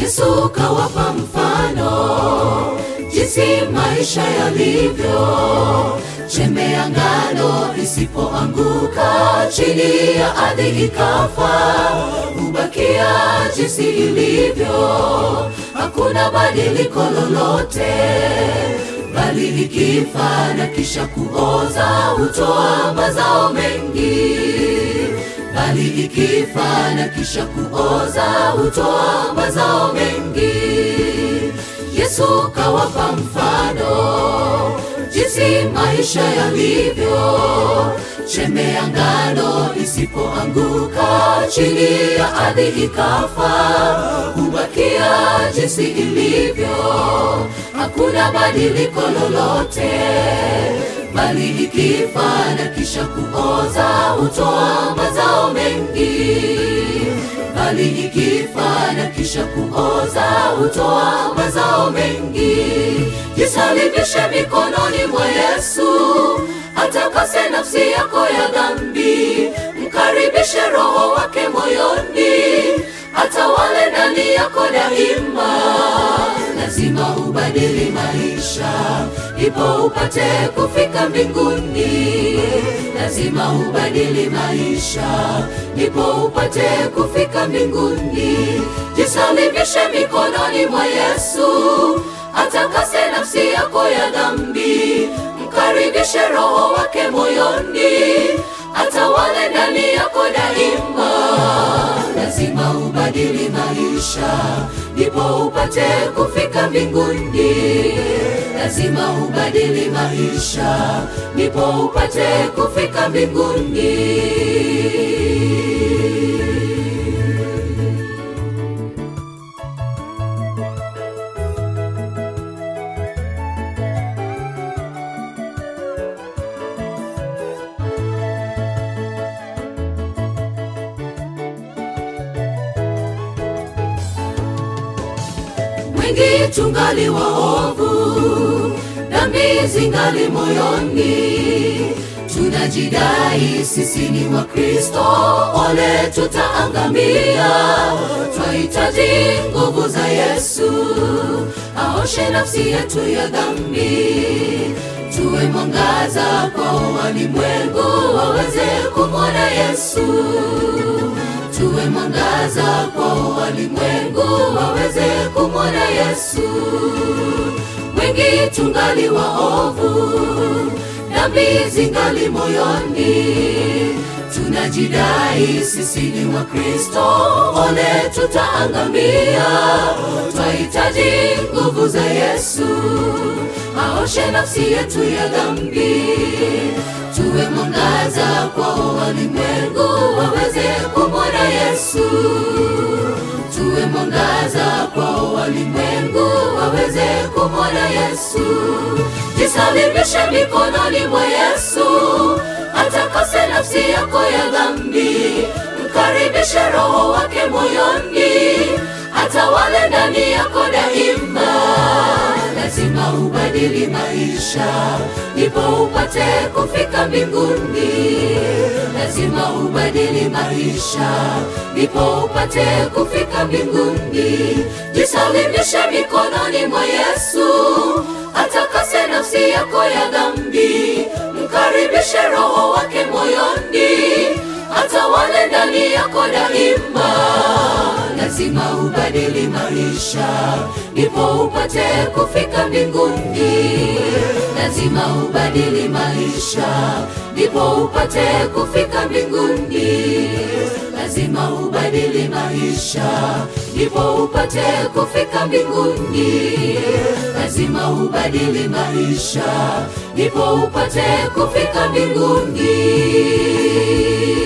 Yesu kawapa mfano jinsi maisha yalivyo. Chembe ya ngano isipoanguka chini ya ardhi ikafa, hubakia jinsi ilivyo, hakuna badiliko lolote, bali ikifa na kisha kuoza hutoa mazao mengi bali ikifa na kisha kuoza hutoa mazao mengi. Yesu kawapa mfano jinsi maisha yalivyo. Chembe ya ngano isipoanguka chini ya ardhi ikafa, hubakia jinsi ilivyo, hakuna badiliko lolote bali ikifa na kisha kuoza hutoa mazao mengi, bali ikifa na kisha kuoza hutoa mazao mengi. Jisalibishe mikononi mwa Yesu, atakase nafsi yako ya dhambi, mkaribishe Roho wake moyoni, atawale ndani yako daima. Lazima ubadili maisha ipo upate kufika mbinguni. Lazima ubadili maisha ipo upate kufika mbinguni. Jisalibishe mikononi mwa Yesu, atakase nafsi yako ya dhambi, mkaribishe Roho wake moyoni, atawale ndani yako daima. Lazima ubadili maisha ndipo upate kufika mbinguni. Lazima ubadili maisha ndipo upate kufika mbinguni. wengi tungali waovu, dhambi zingali moyoni, tunajidai sisi ni Wakristo, ole tutaangamia. Twahitaji nguvu za Yesu, aoshe nafsi yetu ya dhambi, tuwe mwangaza kwa walimwengu waweze kumwona Yesu tuwe mwangaza kwa walimwengu waweze kumwona Yesu. Wengi tungali waovu, dhambi zingali moyoni, tunajidai sisi ni Wakristo, ole tutaangamia. Twahitaji nguvu za Yesu, aoshe nafsi yetu ya dhambi, tuwe mwangaza kwa walimwengu waweze kumwona Yesu. Tuwe mwangaza kwa walimwengu waweze kumwona Yesu. Jisalimishe mikononi mwa Yesu, atakase nafsi yako ya dhambi, mkaribishe Roho wake moyoni, atawale ndani yako daima. Lazima ubadili maisha ndipo upate kufika mbinguni. Lazima ubadili maisha ndipo upate kufika mbinguni. Jisalimishe mikononi mwa Yesu, atakase nafsi yako ya dhambi, mkaribishe Roho wake moyoni, atawale ndani yako daima. Lazima ubadili maisha ndipo upate kufika mbinguni. Lazima ubadili maisha ndipo upate kufika mbinguni. Lazima ubadili maisha ndipo upate kufika mbinguni. Lazima ubadili maisha ndipo upate kufika mbinguni.